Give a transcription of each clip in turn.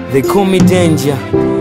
they call me danger.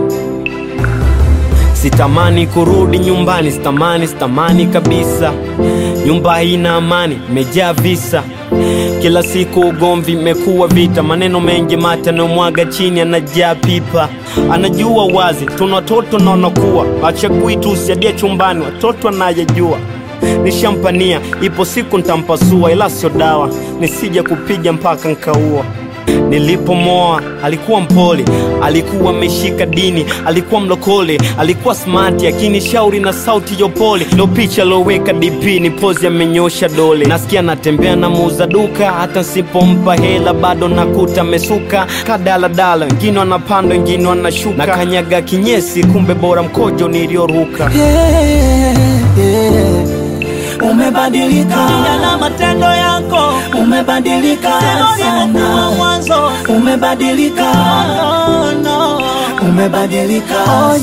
Sitamani kurudi nyumbani, sitamani, sitamani kabisa. Nyumba haina amani, imejaa visa. Kila siku ugomvi, imekuwa vita, maneno mengi mate anayomwaga chini, anajaa pipa. Anajua wazi tuna watoto na wanakuwa, achagui tu usiadia chumbani, watoto anayejua nishampania, ipo siku ntampasua, ila sio dawa, nisije kupiga mpaka nkaua. Nilipomoa alikuwa mpole, alikuwa ameshika dini, alikuwa mlokole, alikuwa smart, akinishauri na sauti ya upole. Ndo picha loweka DP ni pozi, amenyosha dole. Nasikia natembea na muuza duka, hata nsipompa hela bado nakuta mesuka kadaladala, wengine wanapanda, wengine wanashuka, na kanyaga kinyesi, kumbe bora mkojo nilioruka. Yeah, yeah. Umebadilika na matendo yako umebadilika ulivyokuwa sana mwanzo umebadilika no, no. umebadilika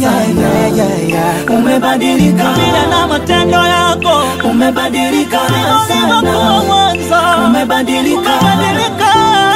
sana umebadilika Vile na matendo yako umebadilika ulivyokuwa sana mwanzo umebadilika umebadilika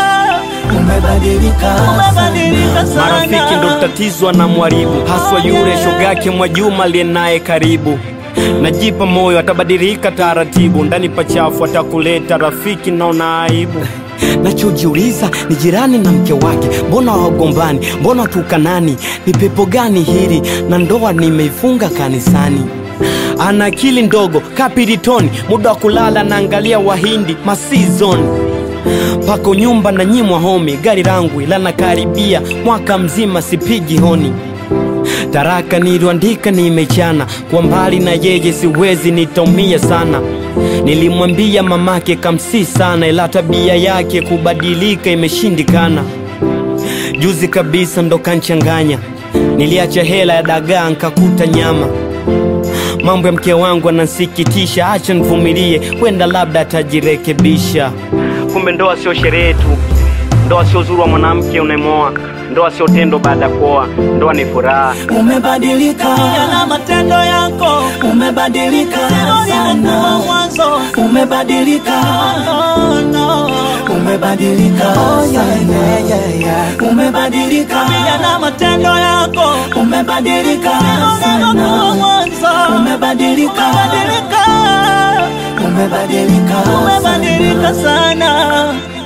umebadilika umebadilika sana Marafiki ndo tatizo na mwaribu, haswa yule shogake Mwajuma aliye naye karibu. Najipa moyo atabadilika taratibu, ndani pachafu atakuleta rafiki, naona aibu. Nachojiuliza ni jirani na mke wake, mbona wagombani? Mbona tukanani? Ni pepo gani hili? Na ndoa nimeifunga kanisani. Ana akili ndogo kapiritoni, muda wa kulala naangalia Wahindi masizon pako nyumba na nyimwa homi, gari langu ila nakaribia mwaka mzima sipigi honi. Taraka niliandika nimechana, kwa mbali na yeye siwezi, nitaumia sana. Nilimwambia mamake kamsi sana, ila tabia yake kubadilika imeshindikana. Juzi kabisa ndo kanchanganya, niliacha hela ya dagaa nkakuta nyama. Mambo ya mke wangu anansikitisha, acha nivumilie, wenda labda atajirekebisha. Kumbe ndoa sio sherehe tu, ndoa sio uzuri wa mwanamke unayemoa, ndoa sio tendo baada ya kuoa, ndoa ni furaha. umebadilika na matendo yako umebadilika ulivyokuwa sana mwanzo umebadilika no, no. umebadilika sana umebadilika Vile na matendo yako umebadilika ulivyokuwa sana mwanzo umebadilika umebadilika umebadilika umebadilika sana